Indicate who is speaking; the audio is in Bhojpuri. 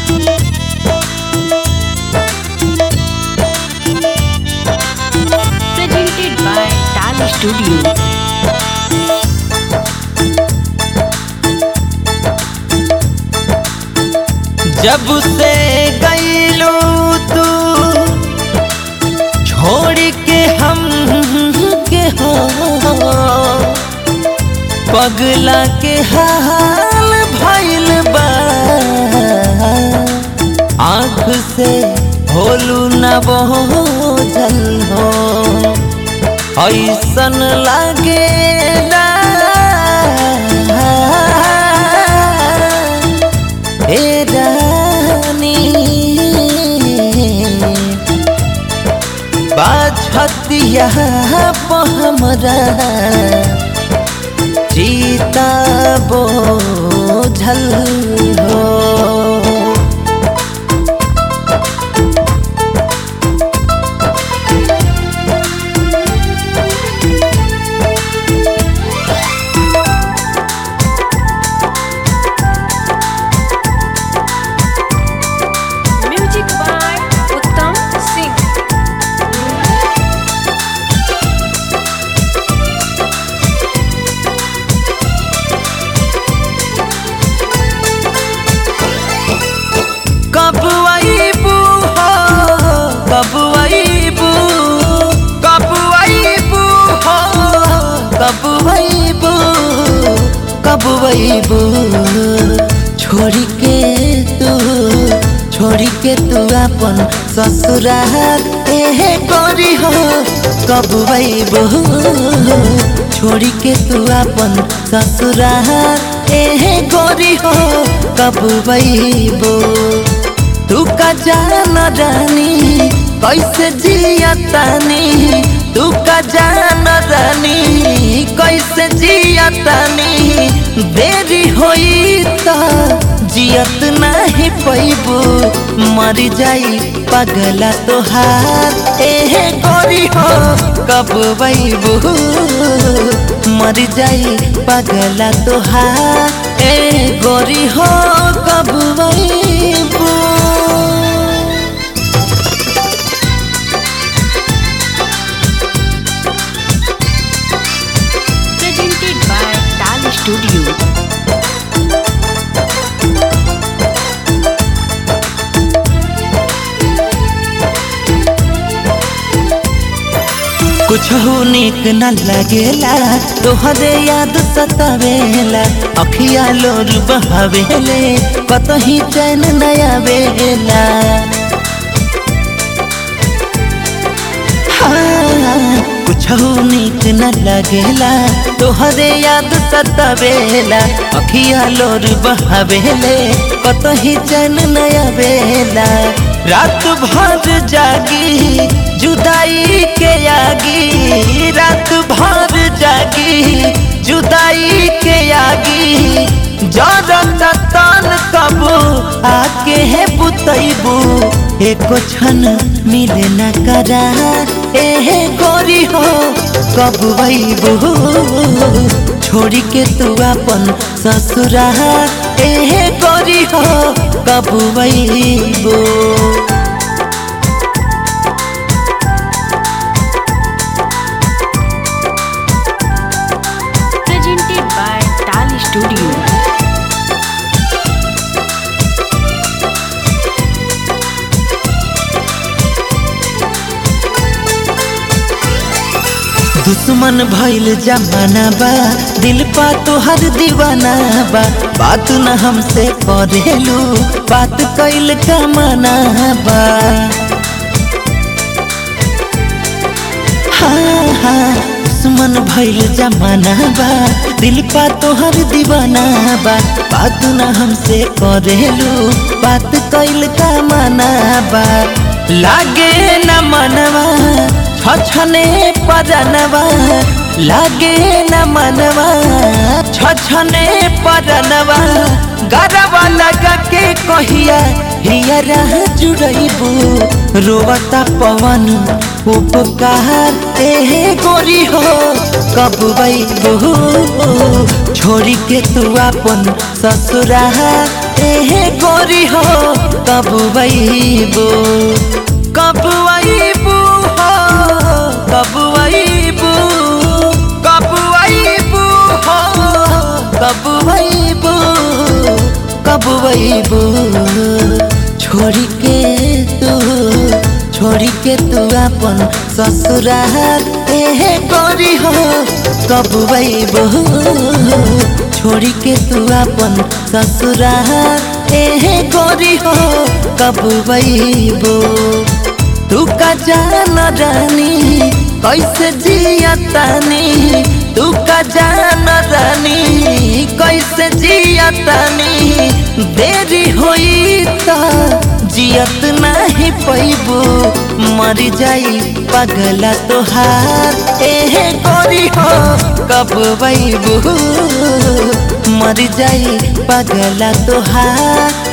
Speaker 1: Presented by Tali Studio.
Speaker 2: जब से गईलू तू छोड़ के हम के हो पगला के हाल भइल बा आँख से होलू न बोझल हो ऐसन लागे ए रानी बाछतिया हमरा जीता बोझल हो
Speaker 1: Music by Uttam Singh.
Speaker 2: कब आईबू हो कब आईबू कब आईबू हो कब आईबू कब आईबू छोड़ी के तू छोड़ी के तू अपन ससुराल ए करी हो कब आईबू छोड़ी के तू अपन ससुराल ए गोरी हो कब आईबू तू का जान रानी कैसे जिया तानी तू का जान रानी कैसे जिया तानी देरी होई त जियत नहीं पैबू मर जाई पगला तोहार एहे गोरी हो कब बैबू मर जाई पगला तोहार ए गोरी हो कब बैबू
Speaker 1: Presented by Tali Studio.
Speaker 2: कुछ निक न लगेला तोहरे याद सतावेला अखिया लोर बहावेले कतही चैन नया बेला कुछ निक न लगेला तोहरे याद सतावेला अखिया लोर बहावेले कतही चैन नया बेला रात भर जागी जुदाई के आगी रात भर जागी जुदाई के आगी जरत तन कब आके है बुतैबू एको क्षण मिले न करा एहे गोरी हो कब वैबू छोड़ी के तू अपन ससुरा एहे गोरी हो कब वैबू
Speaker 1: Presented by Tali Studio.
Speaker 2: दुश्मन भइल जमाना बा दिल पा तोहर दीवाना बा बात न हमसे करेलू बात कैल कमाना बा हाँ हाँ दुश्मन भइल जमाना बा दिल पा तोहर दीवाना बा बात न हमसे करेलू बात कैल कमाना बा लागे न मनवा छछने परनवा लागे न मनवा छछने परनवा गरवा लगा के कहिया हिया रह जुड़ैबू रोवता पवन उपकार एहे गोरी हो कब बैबू छोड़ी के तू अपन ससुरा ए गोरी हो कब वैबो कब वैबू हो कब वैबू कब वैबू हो कब वैबू कब वैबू छोड़ी के तू छोड़ी के तू अपन ससुराल ए गोरी हो कब वैबू छोड़ी के तू अपन ससुराल ए गोरी हो कब वैबू तू का जान रानी कैसे जिया तानी तू का जान रानी कैसे जिया तानी देरी होई त जियत नहीं पैबू मर जाई पगला तोहार एहे गोरी हो कब वैबू मर जाई पगला तोहार